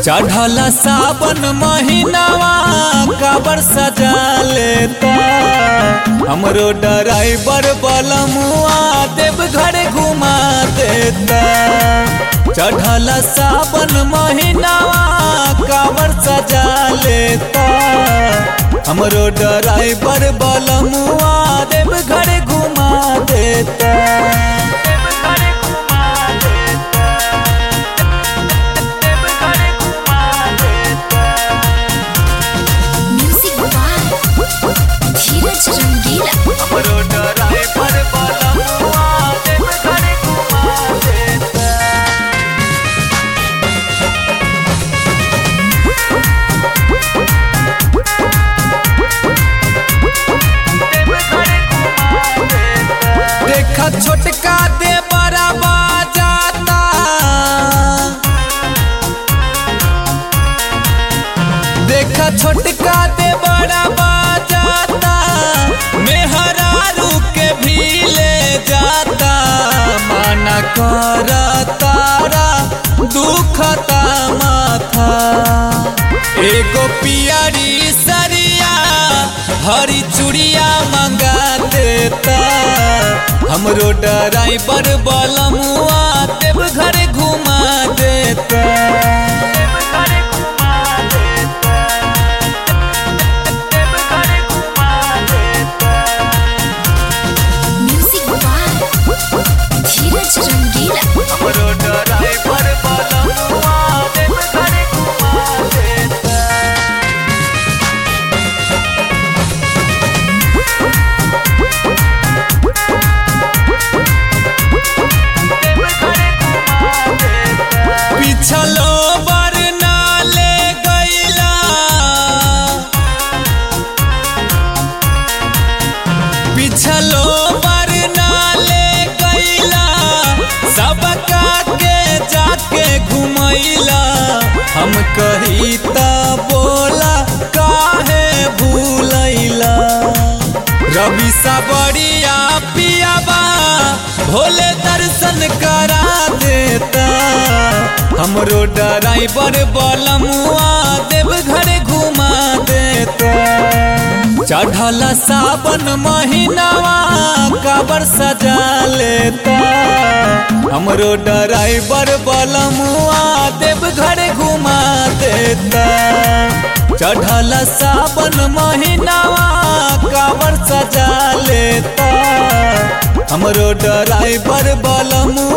चढ़ल सावन महीनावा काबर सजा लेता हमरो ड्राइवर बलमुआ देव घर घुमा देता चढ़ल सावन महीनावा काबर सजा लेता हमरो ड्राइवर बलमुआ देव घर घुमा देता म्यूजिक बाय धीरज रंगीला हमरो ड्राइवर बलमुआ देव घर घुमा देता देखा छोटका दे बड़ा बाजाता देखा छोटका दे बड़ा बाजाता मेहरारू के भी ले जाता माना कर तारा दुखता माथा एगो पियरी सरिया हरी चूड़िया मंगा देता हमरो ड्राइवर बलमुआ देव घर घुमा देता म्यूजिक बाय धीरज रंगीला हमरो ड्राइवर बलमुआ देव घर घुमा देता पिछलो बर नाले गैला पिछलो बर नाले गैला सबका के जाके घुमैला हम कही त बोला काहे भूलैला रवि सबरिया पियाबा भोले दर्शन करा देता हमरो ड्राइवर बलमुआ देव घर घुमा देता चढ़ल सावन महीनावा काबर सजा लेता हमरो ड्राइवर बलमुआ देव घर घुमा देता चढ़ल सावन महीनावा काबर सजा लेता हमरो ड्राइवर बलमुआ